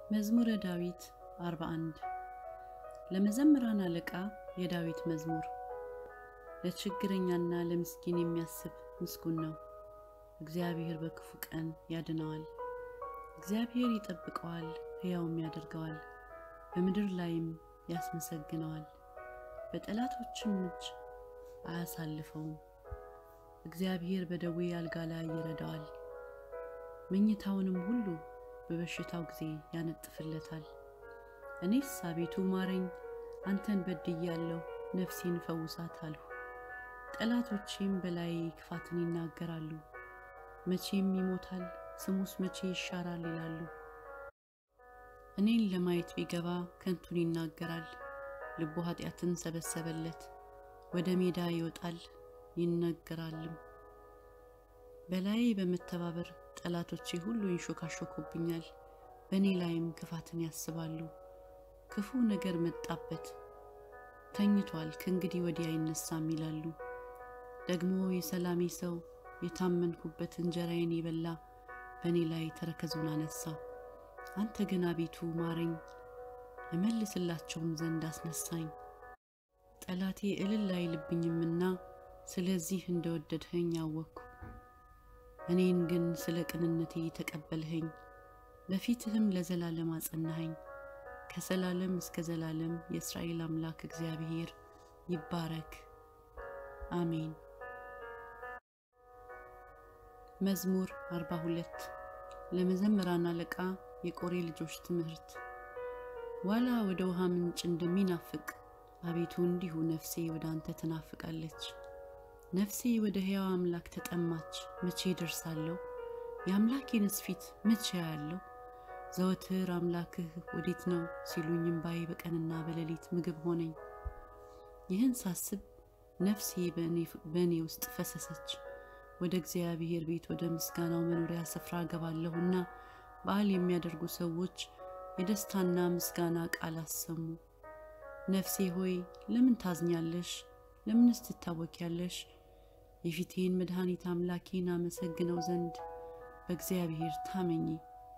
መዝሙረ ዳዊት 41 ለመዘምራን አለቃ የዳዊት መዝሙር። ለችግረኛና ለምስኪን የሚያስብ ምስጉን ነው። እግዚአብሔር በክፉ ቀን ያድነዋል። እግዚአብሔር ይጠብቀዋል፣ ሕያውም ያደርገዋል፣ በምድር ላይም ያስመሰግነዋል። በጠላቶችም እጅ አያሳልፈውም። እግዚአብሔር በደዌ አልጋ ላይ ይረዳዋል፣ መኝታውንም ሁሉ በበሽታው ጊዜ ያነጥፍለታል። እኔስ አቤቱ ማረኝ፣ አንተን በድያለሁ፣ ነፍሴን ፈውሳት አልሁ። ጠላቶቼም በላይ ክፋትን ይናገራሉ። መቼም ይሞታል፣ ስሙስ መቼ ይሻራል ይላሉ። እኔን ለማየት ቢገባ ከንቱን ይናገራል። ልቡ ኃጢአትን ሰበሰበለት። ወደ ሜዳ ይወጣል ይነገራልም። በላይ በመተባበር ጠላቶቼ ሁሉ ይንሾካሾኩብኛል፣ በእኔ ላይም ክፋትን ያስባሉ። ክፉ ነገር መጣበት፣ ተኝቷል፣ ከእንግዲህ ወዲህ አይነሳም ይላሉ። ደግሞ የሰላሜ ሰው የታመንኩበት እንጀራዬን የበላ በእኔ ላይ ተረከዙን አነሳ። አንተ ግን አቤቱ ማረኝ፣ እመልስላቸውም ዘንድ አስነሳኝ። ጠላቴ እልል አይልብኝምና ስለዚህ እንደወደድኸኝ አወቅኩ። እኔን ግን ስለ ቅንነቴ ተቀበልኸኝ፣ በፊትህም ለዘላለም አጸናኸኝ። ከዘላለም እስከ ዘላለም የእስራኤል አምላክ እግዚአብሔር ይባረክ፣ አሜን። መዝሙር 42 ለመዘምራን አለቃ የቆሬ ልጆች ትምህርት። ዋላ ወደ ውሃ ምንጭ እንደሚናፍቅ አቤቱ እንዲሁ ነፍሴ ወደ አንተ ትናፍቃለች። ነፍሴ ወደ ሕያው አምላክ ተጠማች። መቼ ደርሳለሁ? የአምላኬንስ ፊት መቼ ያለው? ዘወትር አምላክህ ወዴት ነው ሲሉኝ እምባዬ በቀንና በሌሊት ምግብ ሆነኝ። ይህን ሳስብ ነፍሴ በእኔ ውስጥ ፈሰሰች። ወደ እግዚአብሔር ቤት ወደ ምስጋናው መኖሪያ ስፍራ ገባለሁና በዓል የሚያደርጉ ሰዎች የደስታና ምስጋና ቃል አሰሙ። ነፍሴ ሆይ ለምን ታዝኛለሽ? ለምንስ ትታወቂያለሽ? የፊቴን መድኃኒት አምላኬን አመሰግነው ዘንድ በእግዚአብሔር ታመኚ።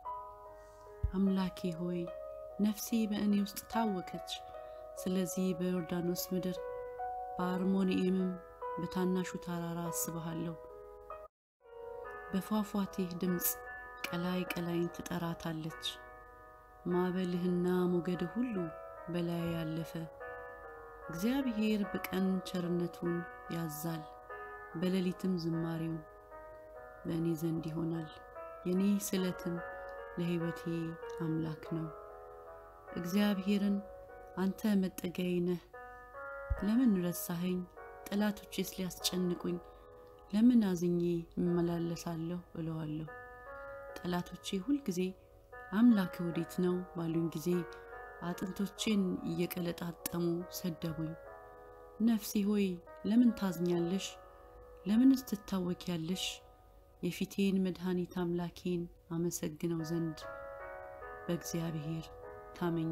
አምላኬ ሆይ ነፍሴ በእኔ ውስጥ ታወከች። ስለዚህ በዮርዳኖስ ምድር በአርሞንኤምም በታናሹ ተራራ አስብሃለሁ። በፏፏቴህ ድምፅ ቀላይ ቀላይን ትጠራታለች። ማዕበልህና ሞገድህ ሁሉ በላይ ያለፈ። እግዚአብሔር በቀን ቸርነቱን ያዛል፣ በሌሊትም ዝማሬው በእኔ ዘንድ ይሆናል። የኔ ስለትም ለሕይወቴ አምላክ ነው። እግዚአብሔርን አንተ መጠጊያዬ ነህ፣ ለምን ረሳኸኝ? ጠላቶቼስ ሊያስጨንቁኝ ለምን አዝኜ እመላለሳለሁ እለዋለሁ። ጠላቶቼ ሁልጊዜ አምላክ ወዴት ነው ባሉኝ ጊዜ አጥንቶቼን እየቀለጣጠሙ ሰደቡኝ። ነፍሴ ሆይ ለምን ታዝኛለሽ? ለምንስ ትታወኪያለሽ? የፊቴን መድኃኒት አምላኬን አመሰግነው ዘንድ በእግዚአብሔር ታመኚ።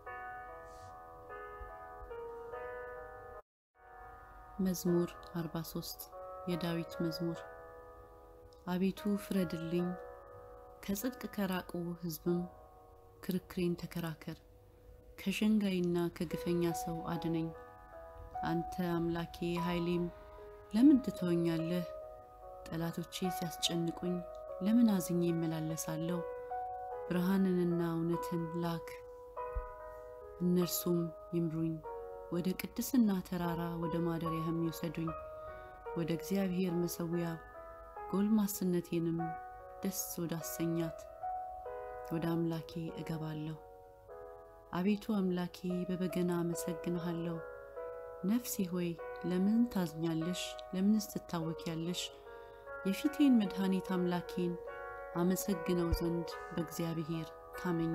መዝሙር 43 የዳዊት መዝሙር። አቤቱ ፍረድልኝ፣ ከጽድቅ ከራቁ ሕዝብም ክርክሬን ተከራከር። ከሸንጋይና ከግፈኛ ሰው አድነኝ። አንተ አምላኬ ኃይሌም ለምን ትተወኛለህ? ጠላቶቼ ሲያስጨንቁኝ ለምን አዝኜ ይመላለሳለሁ? ብርሃንንና እውነትን ላክ፣ እነርሱም ይምሩኝ። ወደ ቅድስና ተራራ ወደ ማደሪያህም ይውሰዱኝ። ወደ እግዚአብሔር መሠዊያ ጎልማስነቴንም ደስ ወዳሰኛት ወደ አምላኬ እገባለሁ። አቤቱ አምላኬ በበገና አመሰግንሃለሁ። ነፍሴ ሆይ ለምን ታዝኛለሽ? ለምንስ ትታወኪያለሽ? የፊቴን መድኃኒት አምላኬን አመሰግነው ዘንድ በእግዚአብሔር ታመኚ።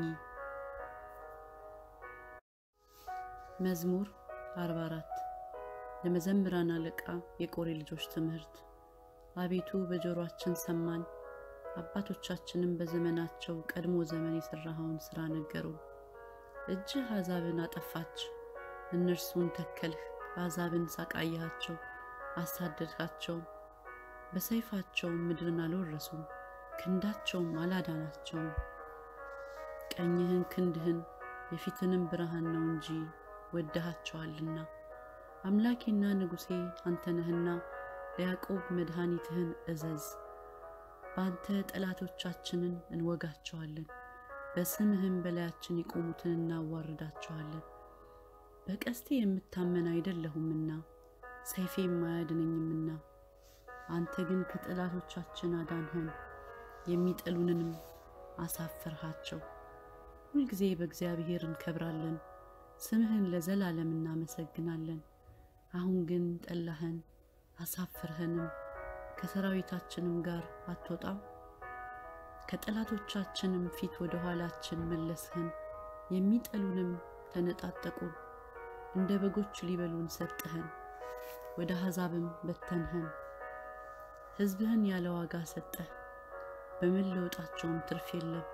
መዝሙር 44 ለመዘምራን አለቃ የቆሬ ልጆች ትምህርት። አቤቱ በጆሮአችን ሰማን፣ አባቶቻችንም በዘመናቸው ቀድሞ ዘመን የሠራኸውን ሥራ ነገሩ። እጅህ አሕዛብን አጠፋች፣ እነርሱን ተከልህ። አሕዛብን ሳቃያቸው፣ አሳደድካቸው። በሰይፋቸውም ምድርን አልወረሱም፣ ክንዳቸውም አላዳናቸውም። ቀኝህን ክንድህን የፊትንም ብርሃን ነው እንጂ ወደሃቸዋልና። አምላኬና ንጉሴ አንተ ነህና ለያዕቆብ መድኃኒትህን እዘዝ። በአንተ ጠላቶቻችንን እንወጋቸዋለን፣ በስምህም በላያችን የቆሙትን እናዋርዳቸዋለን። በቀስቴ የምታመን አይደለሁምና ሰይፌም አያድነኝምና፣ አንተ ግን ከጠላቶቻችን አዳንኸን፣ የሚጠሉንንም አሳፈርሃቸው። ሁልጊዜ በእግዚአብሔር እንከብራለን፣ ስምህን ለዘላለም እናመሰግናለን። አሁን ግን ጠላኸን፣ አሳፍርኸንም፣ ከሰራዊታችንም ጋር አትወጣም። ከጠላቶቻችንም ፊት ወደ ኋላችን መለስኸን፣ የሚጠሉንም ተነጣጠቁን። እንደ በጎች ሊበሉን ሰጠኸን፣ ወደ አሕዛብም በተንኸን። ሕዝብህን ያለ ዋጋ ሰጠህ፣ በመለወጣቸውም ትርፍ የለም።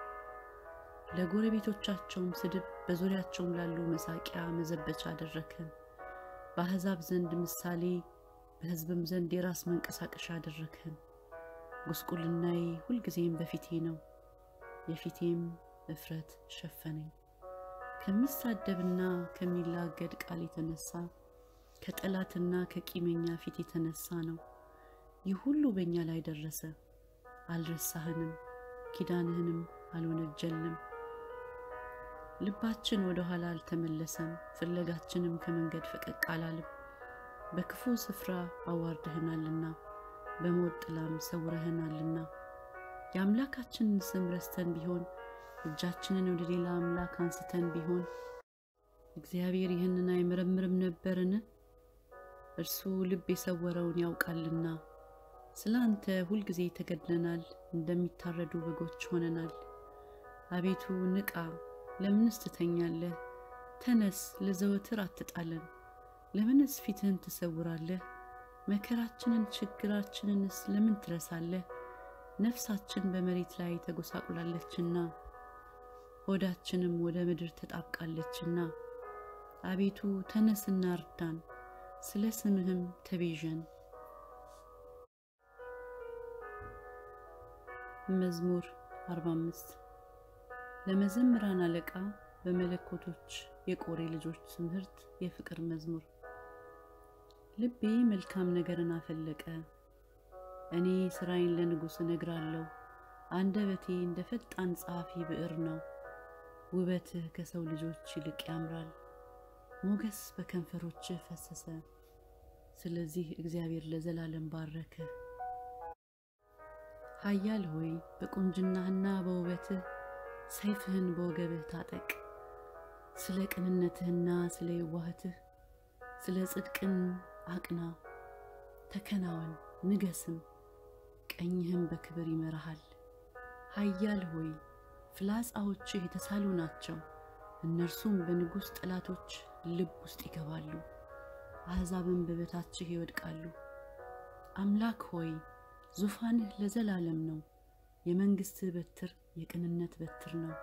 ለጎረቤቶቻቸውም ስድብ፣ በዙሪያቸውም ላሉ መሳቂያ መዘበቻ አደረግኸን። በአሕዛብ ዘንድ ምሳሌ፣ በሕዝብም ዘንድ የራስ መንቀሳቀሻ አደረግኸን። ጉስቁልናዬ ሁልጊዜም በፊቴ ነው፣ የፊቴም እፍረት ሸፈነኝ። ከሚሳደብና ከሚላገድ ቃል የተነሳ ከጠላትና ከቂመኛ ፊት የተነሳ ነው። ይህ ሁሉ በእኛ ላይ ደረሰ። አልረሳህንም፣ ኪዳንህንም አልወነጀልንም። ልባችን ወደ ኋላ አልተመለሰም፣ ፍለጋችንም ከመንገድ ፈቀቅ አላልም። በክፉ ስፍራ አዋርደህናልና በሞት ጥላም ሰውረህናልና የአምላካችንን ስም ረስተን ቢሆን እጃችንን ወደ ሌላ አምላክ አንስተን ቢሆን እግዚአብሔር ይህንን አይመረምርም ነበርን? እርሱ ልብ የሰወረውን ያውቃልና። ስለ አንተ ሁልጊዜ ተገድለናል፣ እንደሚታረዱ በጎች ሆነናል። አቤቱ ንቃ፣ ለምንስ ትተኛለህ? ተነስ፣ ለዘወትር አትጣለን። ለምንስ ፊትህን ትሰውራለህ? መከራችንን ችግራችንንስ ለምን ትረሳለህ? ነፍሳችን በመሬት ላይ ተጎሳቁላለችና ሆዳችንም ወደ ምድር ተጣብቃለችና። አቤቱ ተነስና እርዳን፣ ስለ ስምህም ተቤዠን። መዝሙር 45 ለመዘምራን አለቃ በመለኮቶች የቆሬ ልጆች ትምህርት የፍቅር መዝሙር። ልቤ መልካም ነገርን አፈለቀ፣ እኔ ሥራዬን ለንጉሥ እነግራለሁ። አንደበቴ እንደ ፈጣን ጸሐፊ ብዕር ነው። ውበትህ ከሰው ልጆች ይልቅ ያምራል፣ ሞገስ በከንፈሮችህ ፈሰሰ። ስለዚህ እግዚአብሔር ለዘላለም ባረከህ። ኃያል ሆይ በቁንጅናህና በውበትህ ሰይፍህን በወገብህ ታጠቅ። ስለ ቅንነትህና ስለ የዋህትህ ስለ ጽድቅን አቅና፣ ተከናወን፣ ንገስም፣ ቀኝህም በክብር ይመራሃል። ኃያል ሆይ ፍላጻዎችህ የተሳሉ ናቸው፣ እነርሱም በንጉሥ ጠላቶች ልብ ውስጥ ይገባሉ፣ አሕዛብም በበታችህ ይወድቃሉ። አምላክ ሆይ ዙፋንህ ለዘላለም ነው፣ የመንግሥትህ በትር የቅንነት በትር ነው።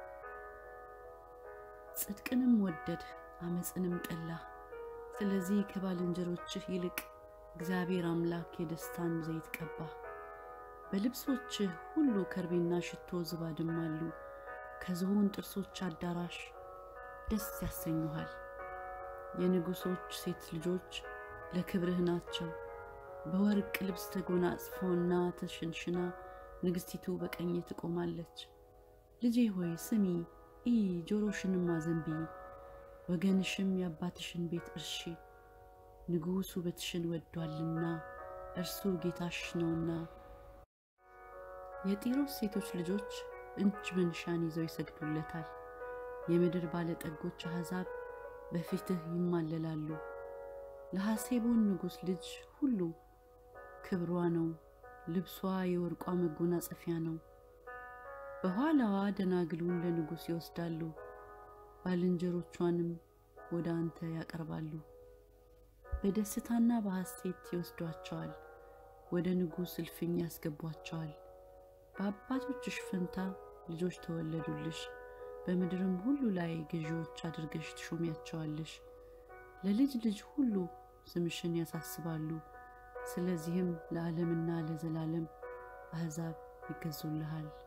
ጽድቅንም ወደድህ፣ ዓመፅንም ጠላህ። ስለዚህ ከባልንጀሮችህ ይልቅ እግዚአብሔር አምላክ የደስታን ዘይት ቀባህ። በልብሶችህ ሁሉ ከርቤና ሽቶ ዝባድም አሉ። ከዝሆን ጥርሶች አዳራሽ ደስ ያሰኙሃል። የንጉሶች ሴት ልጆች ለክብርህ ናቸው። በወርቅ ልብስ ተጎናጽፎና ተሸንሽና ንግሥቲቱ በቀኝ ትቆማለች። ልጄ ሆይ ስሚ፣ ኢ ጆሮሽንም አዘንቢ፣ ወገንሽም የአባትሽን ቤት እርሺ። ንጉሥ ውበትሽን ወዷልና እርሱ ጌታሽ ነውና። የጢሮስ ሴቶች ልጆች እጅ መንሻን ይዘው ይሰግዱለታል። የምድር ባለጠጎች አሕዛብ በፊትህ ይማለላሉ። ለሐሴቦን ንጉሥ ልጅ ሁሉ ክብሯ ነው፣ ልብሷ የወርቋ መጎናጸፊያ ነው። በኋላዋ ደናግሉን ለንጉሥ ይወስዳሉ፣ ባልንጀሮቿንም ወደ አንተ ያቀርባሉ። በደስታና በሐሴት ይወስዷቸዋል፣ ወደ ንጉሥ እልፍኝ ያስገቧቸዋል። በአባቶችሽ ፈንታ ልጆች ተወለዱልሽ፣ በምድርም ሁሉ ላይ ገዢዎች አድርገሽ ትሾሚያቸዋለሽ። ለልጅ ልጅ ሁሉ ስምሽን ያሳስባሉ። ስለዚህም ለዓለምና ለዘላለም አሕዛብ ይገዙልሃል።